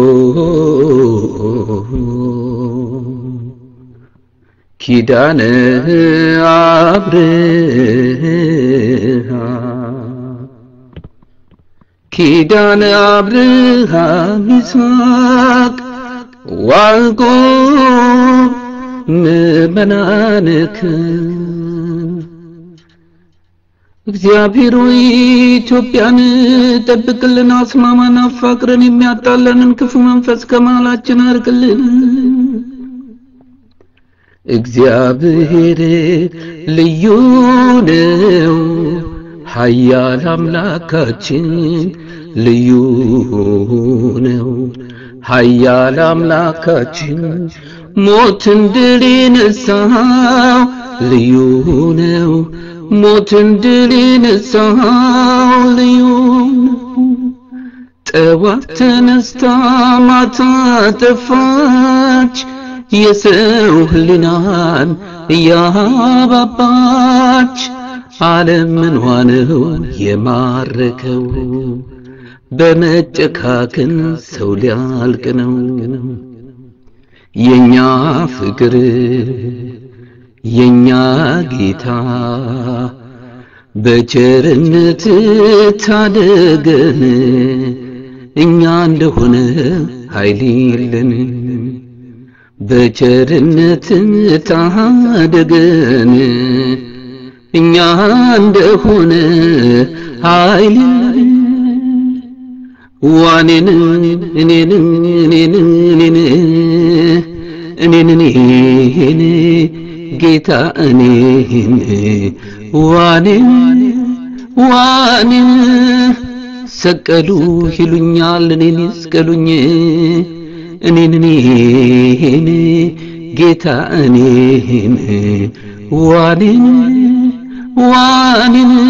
ኪዳነ አብርሃ ኪዳነ አብርሃም ይስሐቅ ዋልቆብ ምእመናንክን እግዚአብሔር ሆይ ኢትዮጵያን ጠብቅልን፣ አስማማን፣ አፋቅረን የሚያጣለንን ክፉ መንፈስ ከመሃላችን አርቅልን። እግዚአብሔር ልዩ ነው፣ ኃያል አምላካችን ልዩ ነው፣ ኃያል አምላካችን ሞትን ድል የነሳው ልዩ ነው። ሞትን ድል የነሳው ልዩ ነው። ጠዋት ተነስታ ማታ ጠፋች፣ የሰው ሕሊናን እያባባች ዓለም ምንዋ ነው የማረከው? በመጨካከን ሰው ሊያልቅ ነው። የኛ ፍቅር የኛ ጌታ በቸርነት ታደገን፣ እኛ እንደሆነ ኃይል የለን። በቸርነት ታደገን፣ እኛ እንደሆነ ኃይል የለን። ዋኔን እኔን እኔን እኔን እኔን እኔን ጌታ እኔን ዋኔን ዋኔን ሰቀሉ ይሉኛል እኔን ይስቀሉኝ እኔን እኔን ጌታ እኔን ዋኔን ዋኔን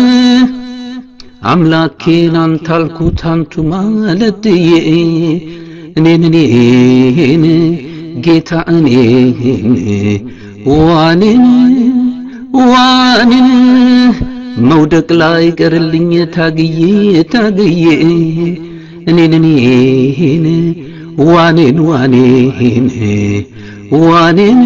አምላኬን አንተ አልኩት አንቱ ማለትዬ እኔን እኔን ጌታ እኔን ዋኔን ዋኔን መውደቅ ላይ ቀርልኝ ታግዬ ታግዬ እኔን እኔን ዋኔን ዋኔን ዋኔን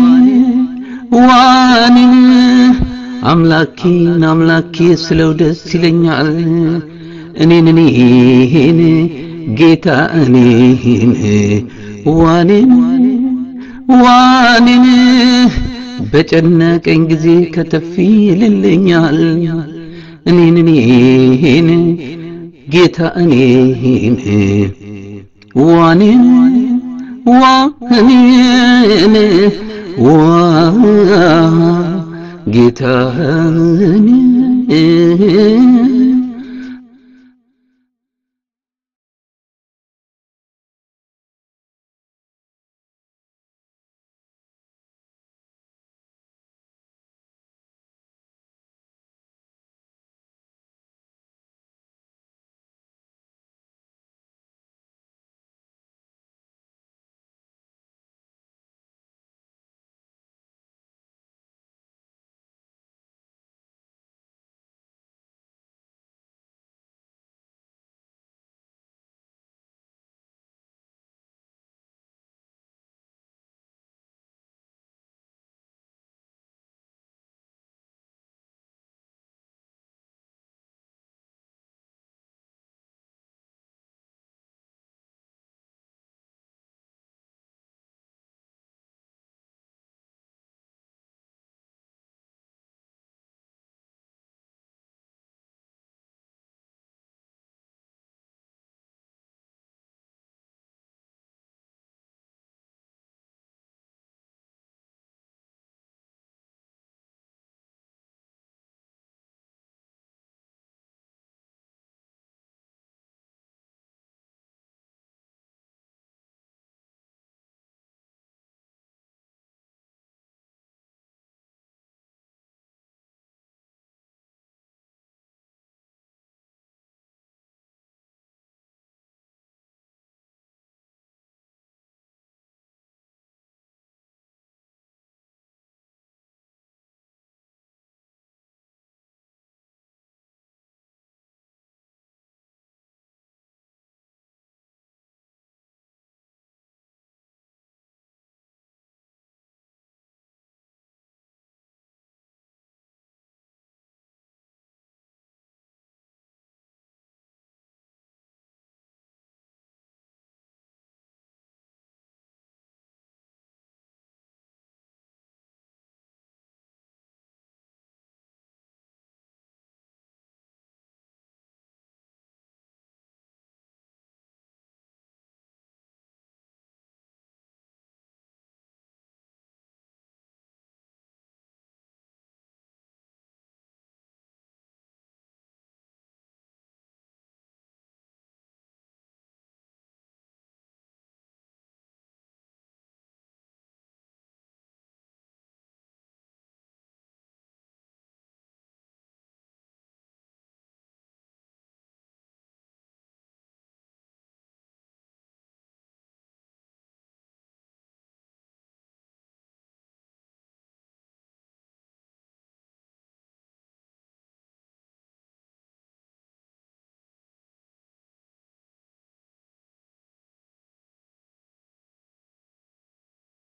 ዋኔን አምላኬን አምላኬ ስለው ደስ ይለኛል እኔን እኔን ጌታ እኔን ዋኔን ዋኔን በጨነቀኝ ጊዜ ከተፍ ይልልኛል እኔን እኔን ጌታ እኔን ዋኔን ዋኔን ዋ ጌታ